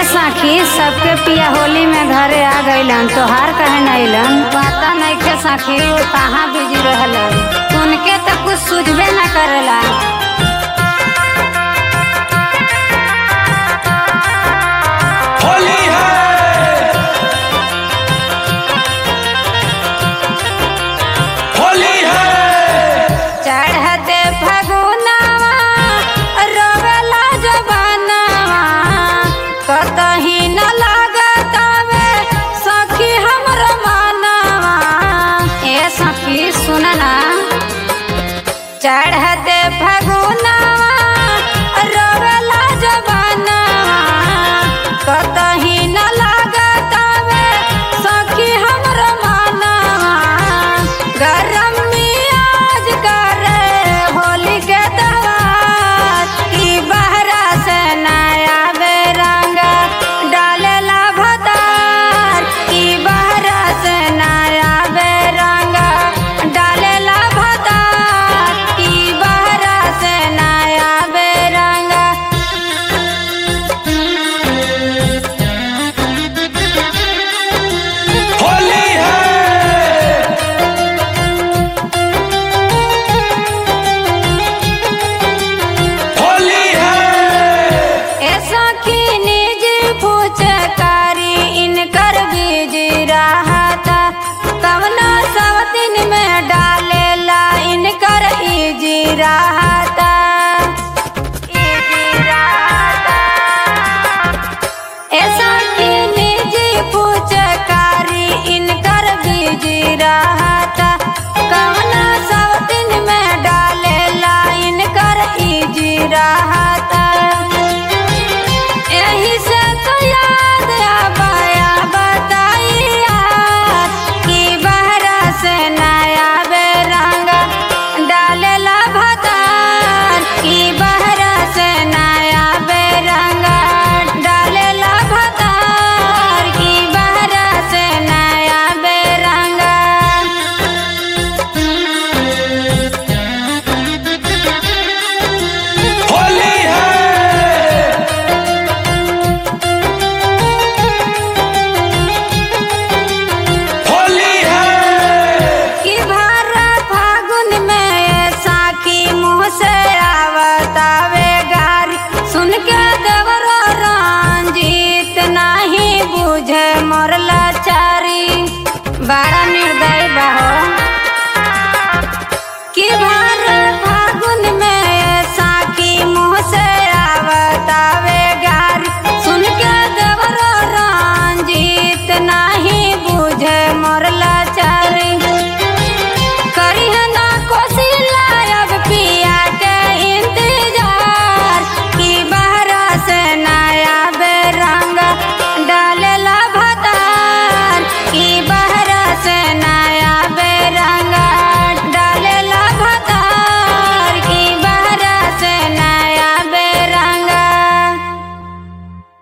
साखी सबके पिया होली में घरे आ गइलन तोहार कहे न अइलन पता नइखे साखी वो कहाँ बिजी रहलन उनके तो कुछ सूझबे न करेला होली है होली है चढ़ते फगुनावा रोवेला जबानावा कतही न लागतावे सखी हमर मानवा ए सखी सुन ना चढ़ते फगुनावा रोवेला जबानावा कतही न लागतावे सखी हमर मानवा गरम मियाज करे होली के दवार की बहरा से नया बेरंग डालेला भतार की बहरा से नया बेरंग डालेला भतार की बहरा से नया बेरंग होली है होली है ऐसा की निज फुचकारी इनकर बीज रहता कवना सब दिन में डालेला इनकर इज रहा